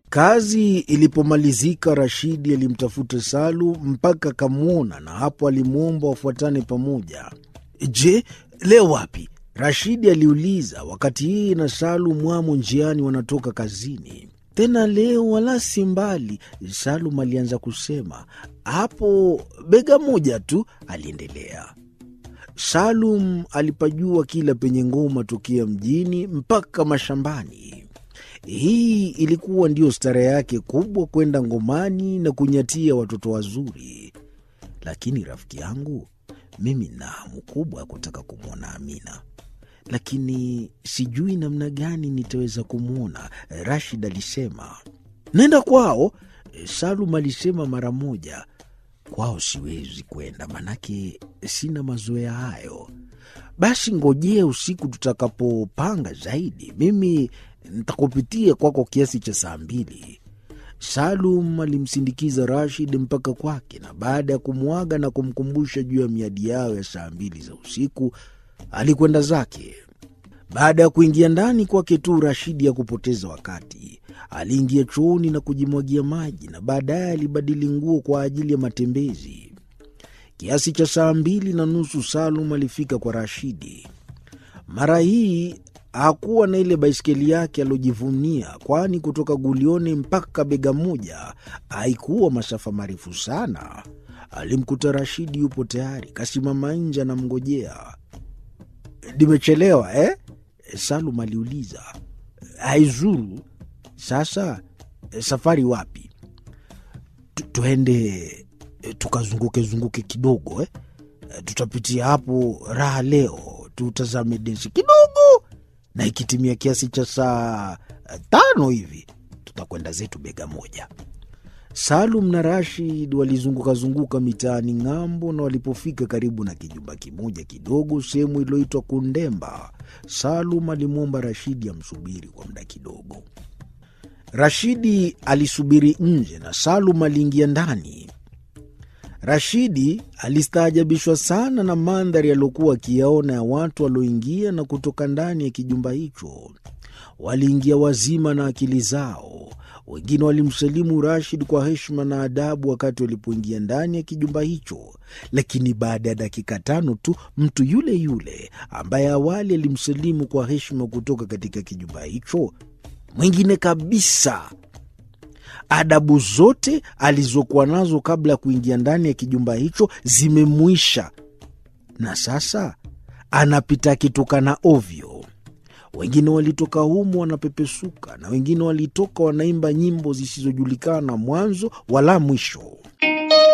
Kazi ilipomalizika, Rashidi alimtafuta Salu mpaka akamwona, na hapo alimwomba wafuatane pamoja. Je, leo wapi? Rashidi aliuliza, wakati yeye na Salu mwamo njiani wanatoka kazini. Tena leo wala si mbali, Salum alianza kusema. Hapo bega moja tu, aliendelea. Salum alipajua kila penye ngoma tokea mjini mpaka mashambani. Hii ilikuwa ndiyo stara yake kubwa, kwenda ngomani na kunyatia watoto wazuri. Lakini rafiki yangu, mimi na hamu kubwa ya kutaka kumwona Amina, lakini sijui namna gani nitaweza kumwona. Rashid alisema. Nenda kwao, Salum alisema mara moja. Kwao siwezi kwenda, manake sina mazoea hayo. Basi ngojea usiku tutakapopanga zaidi, mimi ntakupitia kwako kiasi cha saa mbili. Salum alimsindikiza Rashid mpaka kwake, na baada ya kumwaga na kumkumbusha juu ya miadi yao ya saa mbili za usiku, alikwenda zake. Baada ya kuingia ndani kwake tu, Rashidi ya kupoteza wakati aliingia chooni na kujimwagia maji, na baadaye alibadili nguo kwa ajili ya matembezi. Kiasi cha saa mbili na nusu Salum alifika kwa Rashidi. Mara hii hakuwa na ile baiskeli yake aliojivunia, kwani kutoka Gulioni mpaka bega moja haikuwa masafa marefu sana. Alimkuta Rashidi yupo tayari, kasimama nje anamngojea. Nimechelewa eh? Salum aliuliza. Haizuru. Sasa safari wapi? Tuende tukazunguke zunguke kidogo eh? Tutapitia hapo raha leo, tutazame densi kidogo, na ikitimia kiasi cha saa tano hivi tutakwenda zetu bega moja. Salum na Rashid walizungukazunguka mitaani ng'ambo, na walipofika karibu na kijumba kimoja kidogo sehemu iliyoitwa Kundemba, Salum alimwomba Rashidi amsubiri kwa muda kidogo. Rashidi alisubiri nje na Salum aliingia ndani. Rashidi alistaajabishwa sana na mandhari aliyokuwa akiyaona ya watu walioingia na kutoka ndani ya kijumba hicho. Waliingia wazima na akili zao. Wengine walimsalimu Rashid kwa heshima na adabu wakati walipoingia ndani ya kijumba hicho, lakini baada ya dakika tano tu mtu yule yule ambaye awali alimsalimu kwa heshima kutoka katika kijumba hicho, mwingine kabisa adabu zote alizokuwa nazo kabla ya kuingia ndani ya kijumba hicho zimemwisha, na sasa anapita akitukana ovyo. Wengine walitoka humo wanapepesuka, na wengine walitoka wanaimba nyimbo zisizojulikana mwanzo wala mwisho.